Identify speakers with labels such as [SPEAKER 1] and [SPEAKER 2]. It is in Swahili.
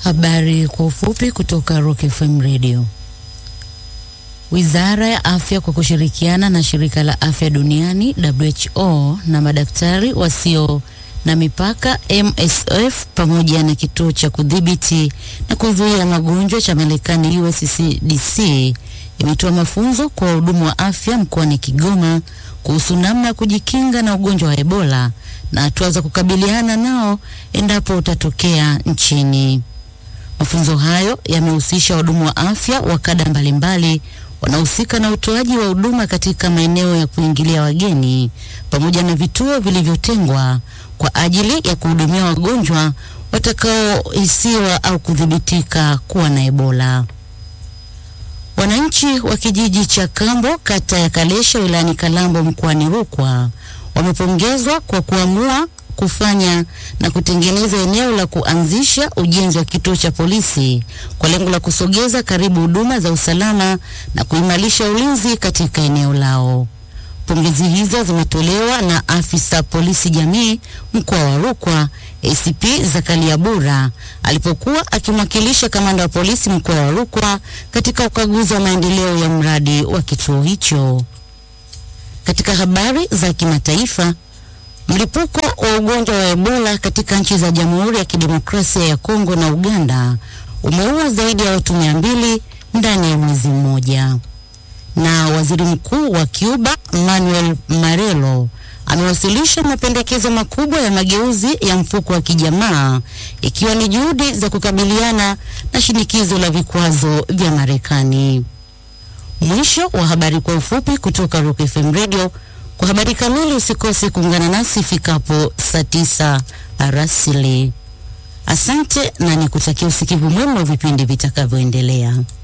[SPEAKER 1] Habari kwa ufupi kutoka Rock FM Radio. Wizara ya Afya kwa kushirikiana na Shirika la Afya Duniani WHO na madaktari wasio na mipaka MSF pamoja na kituo cha kudhibiti na kuzuia magonjwa cha Marekani USCDC imetoa mafunzo kwa wahudumu wa afya mkoani Kigoma kuhusu namna ya kujikinga na ugonjwa wa Ebola na hatua za kukabiliana nao endapo utatokea nchini. Mafunzo hayo yamehusisha wahudumu wa afya wa kada mbalimbali wanaohusika na utoaji wa huduma katika maeneo ya kuingilia wageni pamoja na vituo vilivyotengwa kwa ajili ya kuhudumia wagonjwa watakaohisiwa au kudhibitika kuwa na Ebola. Wananchi wa kijiji cha Kambo kata ya Kalesha wilayani Kalambo mkoani Rukwa wamepongezwa kwa kuamua kufanya na kutengeneza eneo la kuanzisha ujenzi wa kituo cha polisi kwa lengo la kusogeza karibu huduma za usalama na kuimarisha ulinzi katika eneo lao. Pongezi hizo zimetolewa na afisa polisi jamii mkoa wa Rukwa ACP Zakaria Bura alipokuwa akimwakilisha kamanda wa polisi mkoa wa Rukwa katika ukaguzi wa maendeleo ya mradi wa kituo hicho. Katika habari za kimataifa, mlipuko wa ugonjwa wa Ebola katika nchi za Jamhuri ya Kidemokrasia ya Kongo na Uganda umeua zaidi ya watu mia mbili ndani ya mwezi mmoja. Na waziri mkuu wa Cuba Manuel Marrero amewasilisha mapendekezo makubwa ya mageuzi ya mfuko wa kijamaa ikiwa ni juhudi za kukabiliana na shinikizo la vikwazo vya Marekani. Mwisho wa habari kwa ufupi kutoka Rock FM Radio. Kwa habari kamili usikose kuungana nasi ifikapo saa tisa arasili. Asante na nikutakia usikivu mwema wa vipindi vitakavyoendelea.